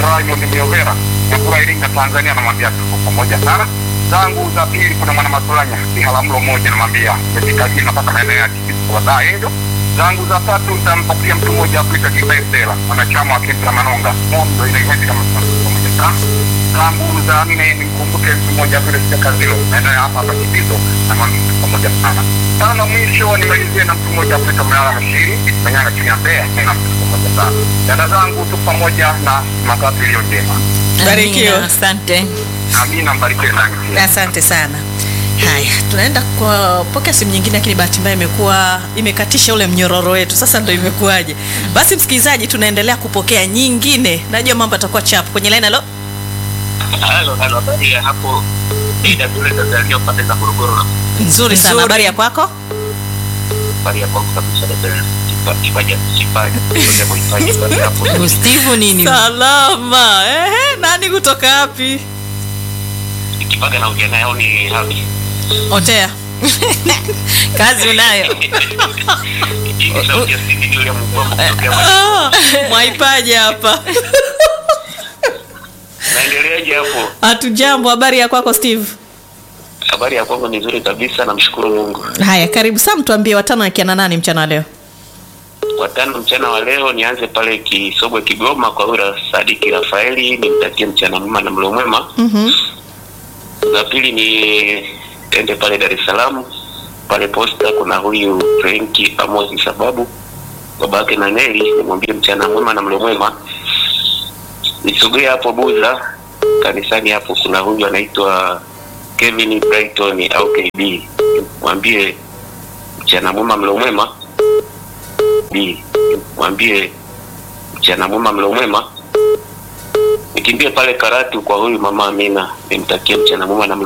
Raymond Miovera Nyakura Iringa Tanzania, namwambia tuko pamoja sana. Zangu za pili kuna mwana Masolanya Biharamulo moja, namwambia umefika jina mpaka maeneo ya Tikiti kwa daa Angel. Zangu za tatu nitampatia mtu mmoja Afrika Kibesela, mwanachama wa Kenta Manonga Mondo inaiheti kama pamoja sana. Zangu za nne nimkumbuke mtu mmoja vile Sijakazilo maeneo ya hapa hapa Kibizo, namwambia tuko pamoja sana. Tano mwisho nimalizie na mtu mmoja Afrika Mlala Mashiri Manyanga chini ya Mbeya, na tuko pamoja sana. Dada zangu tu pamoja na makati iliyo njema. Barikiwa. Amina, Asante. Amina, mbarikiwe nanyi pia. Asante sana. Haya, tunaenda kwa pokea simu nyingine, lakini bahati mbaya imekuwa imekatisha ule mnyororo wetu. Sasa ndo imekuwaje? Basi msikilizaji, tunaendelea kupokea nyingine. Najua mambo atakuwa chapu kwenye line. Halo, Halo, halo, habari ya hapo Ida kule Tanzania upande za Morogoro na nzuri sana. Nzuri. Habari ya kwako? habari ya kwangu kabisa dada Kipa- kipaji kipaji kutoka kuhifadhi pale hapo. Steve nini? Salama. Ehe, nani kutoka wapi? Kipaga na ujana yao ni hapi. Otea. Kazi unayo. Hii ni sauti ya Cindy yule mbombo kutokea Mwanza. Ah, Mwaipaje hapa? Naendeleaje hapo? Hatujambo. Habari ya kwako Steve? Habari ya kwangu ni nzuri kabisa namshukuru Mungu. Haya, karibu sana, tuambie watano akiana nani mchana wa leo? Watano mchana wa leo nianze pale Kisogwe Kigoma kwa ura Sadiki Rafaeli nimtakie mchana mwema na mlo mwema. Mhm. za pili ni ende pale Dar es Salaam pale posta kuna huyu Frenki Amosi sababu baba yake na Neli nimwambie mchana mwema na mlo mwema nisogee hapo Buza kanisani hapo kuna huyu anaitwa Kevin Brighton au KB mwambie mchana mwema mlo mwema B mwambie mchana mwema mlo mwema nikimbie pale Karatu kwa huyu mama Amina nimtakie mchana mwema na mlo